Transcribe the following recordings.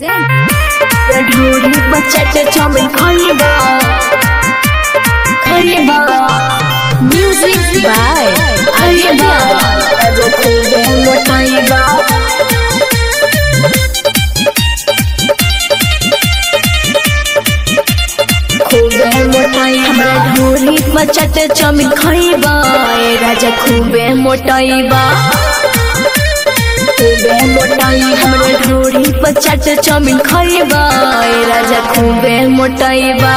ढोरी बचट चाउमिन खइबा खइबा Music by खइबा राजा खूबे मोटाइबा खूबे मोटाई हमरा ढोरी बचट चाउमिन खइबा ए राजा खूबे मोटाइबा खूबे मोटाई हमरा ढोरी बचट चाउमिन खइबा ए राजा खूबे मोटाइबा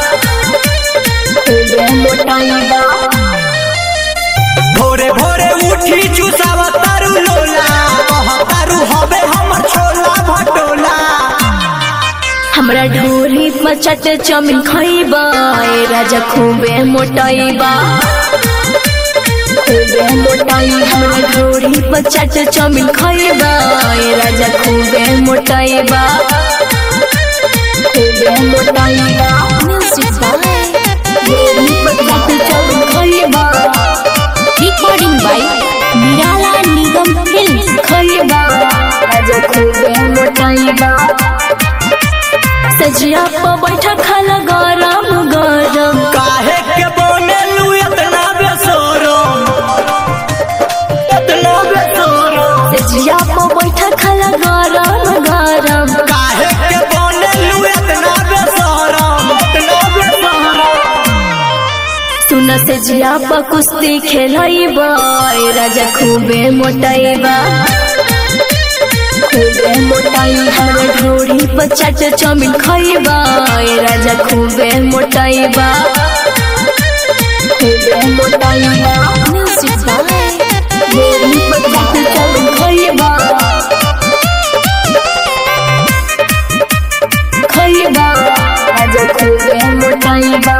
खूबे मोटाइबा भोरे भोरे उठी चुसावा तारू लोला कह तारू हबे हमर छोला भटोला हमरा ढोरी बचट चाउमिन खइबा ए राजा खूबे मोटाइबा खूबे मोटाई हमरा ढोरी बचट चाउमिन खइबा ए राजा खूबे मोटाइबा खूबे मोटाइबा Music by ढोरी बचट चाउमिन खइबा Recording by Nirala Nigam Films. खइबा राजा खूबे मोटाइबा सजिया पर बैठा खाला गरम गरम काहे के बोनेलू इतना बेसोरो इतना बेसोरो सजिया पर बैठा खाला गरम गरम काहे के बोनेलू इतना बेसोरो इतना बेसोरो सुन सजिया पर कुश्ती खेलैबा ए राजा खूबे मोटाइबा खूबे मोटाई हमरा ढोरी पर चाट चाउमिन खइबा ए राजा खूबे मोटाइबा खूबे मोटाइबा Music by ढोरी पर चाट चाउमिन खइबा खइबा राजा खूबे मोटाइबा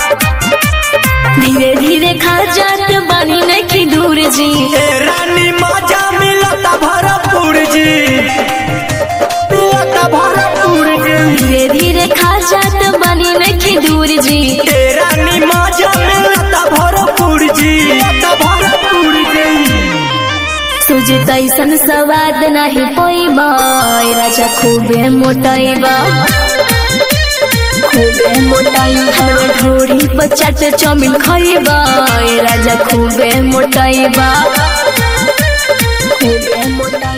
धीरे धीरे खा जात बानी नहीं दूर जी ए रानी मजा मिलता भरपूर जी मिलता भरपूर जी धीरे धीरे खा जात बानी नहीं दूर जी ए रानी मजा मिलता भरपूर जी मिलता भरपूर जी तुझे तैसन स्वाद नहीं पोइबा ए राजा खूबे मोटाइबा खूबे मोटाई हमरा ढोरी पर चाट चाउमिन खइबा ए राजा खूबे मोटाइबा खूबे मोटाई